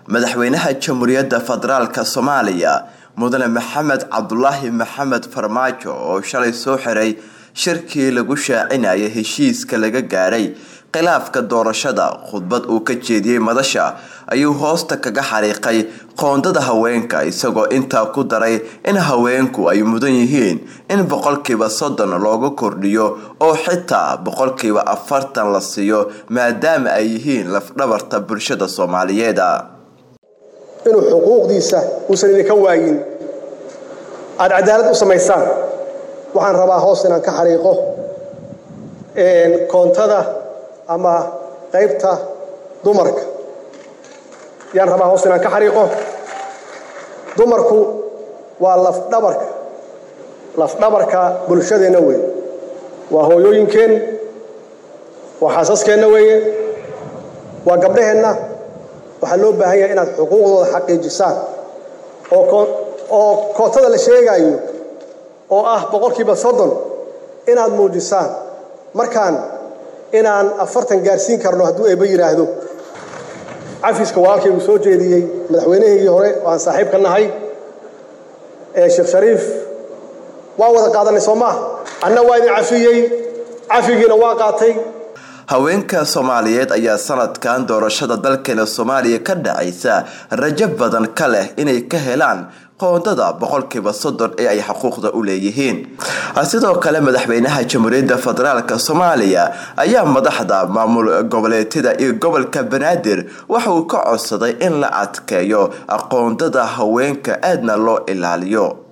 madaxweynaha jamhuuriyadda federaalk soomaaliya mudane maxamed cabdulaahi maxamed farmaajo oo shalay soo xiray shirkii lagu shaacinayay heshiiska laga gaaray khilaafka doorashada khudbad uu ka jeediyey madasha ayuu hoosta kaga xariiqay qoondada haweenka isagoo intaa ku daray in haweenku ay mudan yihiin in boqolkiiba soddon looga kordhiyo oo xitaa boqolkiiba afartan la siiyo maadaama ay yihiin lafdhabarta bulshada soomaaliyeed inuu xuquuqdiisa uusan idinka waayin aada cadaalad u samaysaan waxaan rabaa hoos inaan ka xariiqo koontada ama qaybta dumarka yaan rabaa hoos inaan ka xariiqo dumarku waa lafdhabarka lafdhabarka bulshadeenna weeye waa hooyooyinkeen waa xaasaskeenna weeye waa gabdhaheenna waxaa loo baahan yahay inaad xuquuqdooda xaqiijisaan oo kootada la sheegayo oo ah boqolkiiba soddon inaad muujisaan markaan inaan afartan gaarsiin karno hadduu eebba yidhaahdo cafiska walaalkay uu soo jeediyey madaxweynahii hore oo aan saaxiib ka nahay ee sheekh shariif waa wada qaadanay soo maaha anna waa idin cafiyey cafigiina waa qaatay haweenka soomaaliyeed ayaa sanadkan doorashada dalkeena soomaaliya ka dhacaysa rajo badan ka leh inay ka helaan qoondada boqolkiiba soddon ee ay xuquuqda u leeyihiin sidoo kale madaxweynaha jamhuuriyadda federaalk soomaaliya ayaa madaxda maamul goboleedyada iyo gobolka banaadir waxa uu ka codsaday in la adkeeyo qoondada haweenka aadna loo ilaaliyo